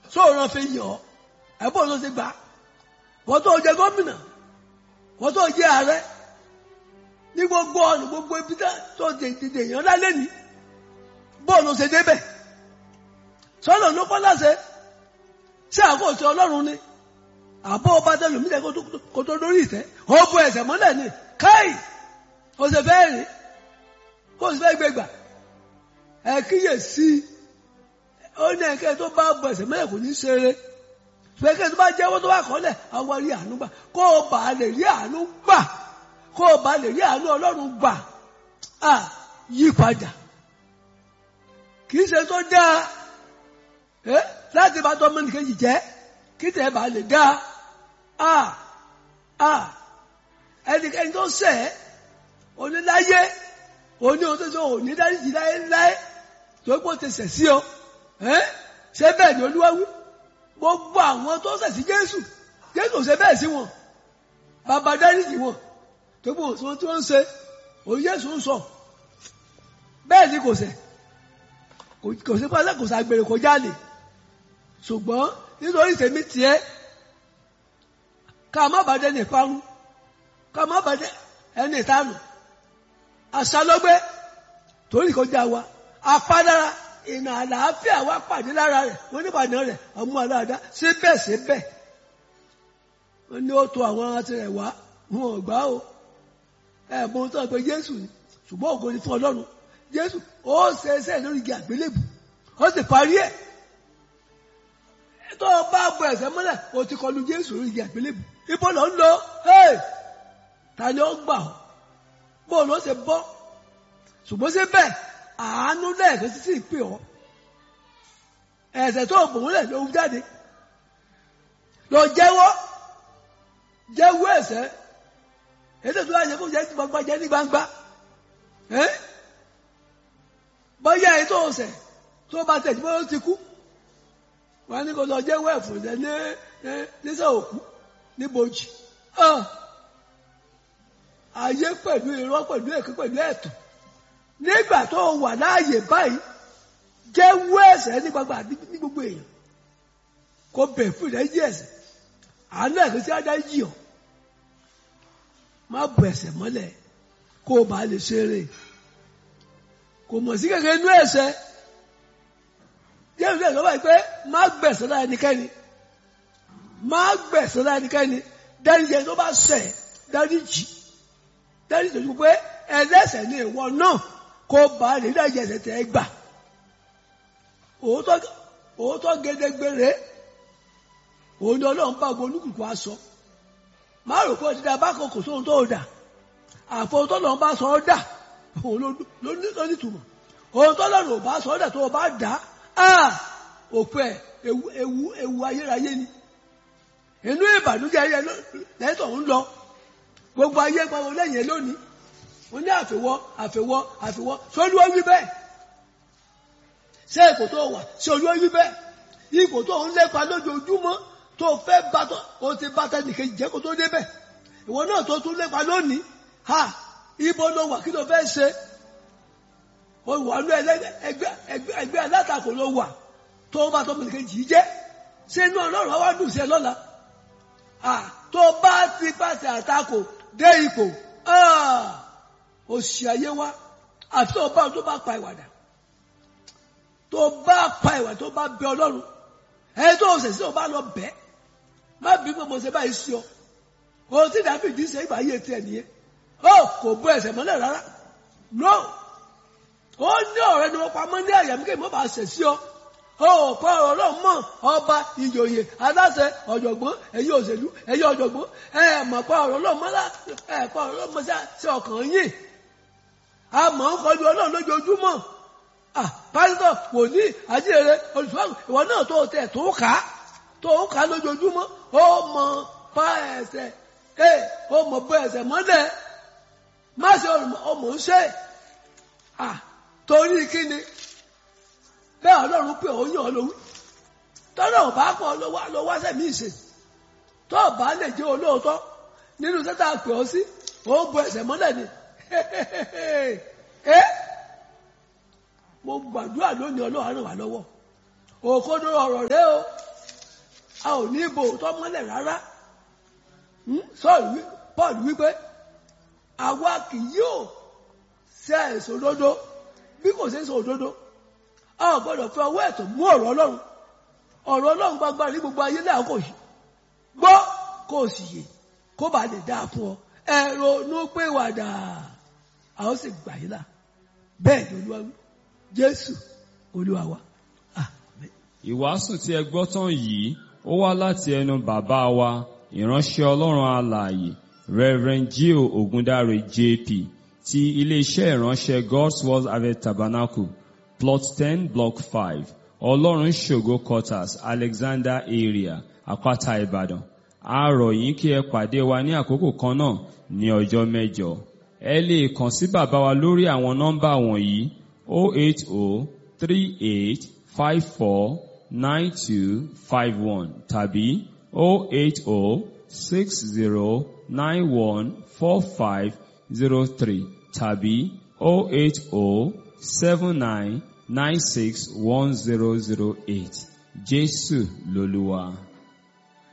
sóòrán fi yàn ọ́ ẹ̀bùn ló ti gbà wọ́n tó jẹ gómìnà wọ́n tó jẹ ààrẹ ní gbogbo ọ̀nà gbogbo ibi tó dèdè èèyàn lálẹ́ ní bọ́ọ̀lù ṣe débẹ̀ sọ́nà ló kọ́ láṣẹ ṣé àkóso ọlọ́run ni àbọ̀ ọba tẹlẹ̀ mí lẹ́ kó tó lórí ìtẹ́ ó bu ẹsẹ̀ mọ́lẹ̀ ni káì ó ṣe fẹ́ rìn kó o sì fẹ́ gbégbà ẹ kíyè sí i ó ní ẹ̀kẹ́ tó bá bu ẹsẹ̀ mọ́lẹ̀ kò ní ṣeré fẹ́kẹ́ tó bá jẹ́wọ́ tó bá kọ́lẹ̀ àwọn rí àánú gbà kó o bá lè rí àánú gbà kó o bá lè rí àánú ọlọ́run gbà á yí padà kì í ṣe tó dáa ẹ láti bá tọ́mọ nìkejì jẹ́ kí tẹ̀ bá lè dáa á á ẹnikẹ́ni tó ṣẹ̀ oníláyé oní ohun tó ṣe òní dáríjì láéláé tó pọ̀ ti ṣẹ̀ sí ọ ẹ ṣé bẹ́ẹ̀ ni olúwa wí gbogbo àwọn tó ṣẹ̀ sí jésù jésù ò ṣe bẹ́ẹ̀ sí wọn bàbá dáríjì wọn tó gbọ́ òṣùwọ̀n tí wọ́n ń ṣe òun jésù ń sọ bẹ́ẹ̀ ni kò ṣẹ̀ kò sí pàṣẹ kò ṣàgbèrè kò jáde ṣùgbọ́n nítorí tèmi tiẹ̀ ká má bàjẹ́ ní ìparun ká má bàjẹ́ ẹni ìtanù àṣàlọ́gbẹ́ torí kọjá wa apádára ìnà àlàáfíà wa pàdé lára rẹ̀ wọ́n ní pàdé rẹ̀ ọmọ aláàdá síbẹ̀ síbẹ̀ wọ́n ní ó to àwọn àti rẹ̀ wá wọn ò gbá o ẹ̀bùn tó ń pe Jésù ni ṣùgbọ́n ògo ni fún Ọlọ́run Jésù ó ṣe ẹsẹ̀ lórí igi àgbélébù ó sì parí ẹ̀ tó o bá bọ ẹsẹ̀ mọ́lẹ̀ o ti kọlu Jésù lórí igi àgbélébù ibo lọ ń lọ ta ni ó gbà ọ́ bó ló ṣe bọ́ ṣùgbọ́n síbẹ̀ àánú lẹ́ẹ̀kan títí pè ọ́ ẹ̀ṣẹ̀ tó bòun lẹ̀ ló ń jáde lọ jẹ́wọ́ jẹ́wọ́ ẹ̀ṣẹ̀ ètò tó láyé kó jẹ́ ti gbangba jẹ́ ní gbangba bọ́yá ètò ọ̀sẹ̀ tó bá tẹ̀ tí wọ́n ti kú wọ́n ní kó lọ jẹ́wọ́ ẹ̀fọ́ ṣẹ̀ ní nísà òkú níbojì ayé pẹ̀lú irọ́ pẹ̀lú èké pẹ̀lú ẹ̀tàn nígbà tó wà láàyè báyìí jẹ́wọ́ ẹ̀ṣẹ̀ ní gbangba ní gbogbo èèyàn kó bẹ̀ fún ìdájí ẹ̀ṣẹ̀ àánú ẹ̀kọ́ sí adá yìí ọ́ má bọ̀ ẹ̀ṣẹ̀ mọ́lẹ̀ kó o bá lè ṣeré kò mọ̀ sí kékeré inú ẹ̀ṣẹ̀ jẹ́wọ́ ẹ̀ṣẹ̀ báyìí pé má gbẹ̀ṣẹ̀ lára ẹnikẹ́ni má gbẹ̀ṣẹ̀ lára ẹnikẹ́ni dáríjì ẹni tó bá ṣẹ̀ dáríjì dáríjì tó pé ẹlẹ́ṣẹ̀ ni ìwọ náà kó bá lè dáríjì ẹ̀ṣẹ̀ tẹ́ gbà òótọ́ gédégbére òun ni ọlọ́run bá gbọ́ olúkùkù aṣọ má rò pé ọtí dá bá kò kò sóhun tó dà àfọwọ́ tó lọ́n bá sọ ọ́ dà òun ló ní ìtumọ̀ òun tó lọ́run ò bá sọ ọ́ dà tó o bá dà á òpin ẹ̀ ewu ewu ewu ayérayé ni inú ìbànújẹ́ ayé lẹ́tọ̀ ń lọ gbogbo ayé pàwọn lẹ́yìn lónìí wọ́n ní àfẹ́wọ́ àfẹ́wọ́ àfẹ́wọ́ sólúwọ́ wí bẹ́ẹ̀ ṣé ipò tó wà ṣé olúwa wí bẹ́ẹ̀ ipò tó ń lépa lójoojúmọ́ tó fẹ́ bá tó o ti bá tẹnìkejì jẹ́ kó tó débẹ̀ ìwọ náà tó tún lépa lónìí ha ibo ló wà kí ló fẹ́ ṣe o wà ní ẹgbẹ́ ẹgbẹ́ alátakò ló wà tó bá tó tẹnìkejì jẹ́ ṣé inú ọlọ́run wá dùn sí ẹ lọ́la tó bá ti pàṣẹ àtakò dé ipò òṣì ayé wa àti tó bá tó bá pa ìwàdà tó bá pa ìwà tó bá bẹ ọlọ́run ẹni tó ṣẹ̀ sí ọ bá lọ bẹ́ má bí gbogbo ṣe báyìí sí ọ ohun tí Dáfídì ṣe ìgbà ayé tiẹ̀ nìyẹn ó kò bú ẹsẹ̀ mọ́lẹ̀ rárá no ó ní ọ̀rẹ́ ni wọ́n pamọ́ ní àyà mi kí mo bá ṣẹ̀ sí ọ ó pa ọ̀rọ̀ náà mọ̀ ọba ìjòyè aláṣẹ ọ̀jọ̀gbọ́n ẹ̀yin òṣèlú ẹ̀yin ọ̀jọ̀gbọ́n ẹ̀ mọ̀ pa ọ̀rọ̀ náà mọ́lá ẹ̀ pa ọ̀rọ̀ náà mọ́ sí ọkàn yìí a mọ̀ ń kọjú ọlọ́run lójoojúmọ́ pásítọ̀ wòlíì àjíire olùsọ́àgùn ìwọ náà tó tẹ̀ tó kà á tó kà á lójoojúmọ́ ó mọ pa ẹsẹ̀ ẹ ó mọ bọ ẹsẹ̀ mọ́lẹ̀ má ṣe ọmọ ń ṣe torí kíni bẹ́ẹ̀ ọlọ́run pé ó yàn ọ́ lówí tọ́lọ́ ò bá pọ̀ lọ wá sẹ́mi ìṣe tó o bá lè jẹ́ olóòótọ́ nínú sẹ́tà pè ọ́ sí ó bọ ẹsẹ̀ mọ́lẹ̀ ni mo gbàdúrà lónìí ọlọ́run ràn wá lọ́wọ́ òkodo ọ̀rọ̀ rẹ o a ò ní ibo òótọ́ mọ́lẹ̀ rárá sọ́ọ̀lù wí paul wípé àwa kì yóò ṣe èso òdodo bí kò ṣe èso òdodo a ò gbọ́dọ̀ fi ọwọ́ ẹ̀tọ́ mú ọ̀rọ̀ ọlọ́run ọ̀rọ̀ ọlọ́run gbangba ní gbogbo ayé náà kò yí gbọ́ kó o sì yè kó bàa lè dáa fún ọ ẹ ronú pé wàdà a ó sì gbà yín là bẹ́ẹ̀ ni olúwa wí jésù olúwa wa àmín. Ìwàásù tí ẹ gbọ́ tán yìí ó wá láti ẹnu bàbá wa ìránṣẹ́ Ọlọ́run alààyè Reverend Gio Ogundare JP ti iléeṣẹ́ ìránṣẹ́ God's Word Harvest Tabernacle plot ten block five Ọlọ́run ṣògo quarters Alexander area Àpáta Ìbàdàn a rọ̀ yín kí ẹ pàdé wa ní àkókò kan náà ní ọjọ́ mẹ́jọ ẹ lè kàn sí bàbá wa lórí àwọn nọ́mbà wọ̀nyí 08038 54 9251 tàbí 08060914503 tàbí 08079961008 Jésù lolúwa.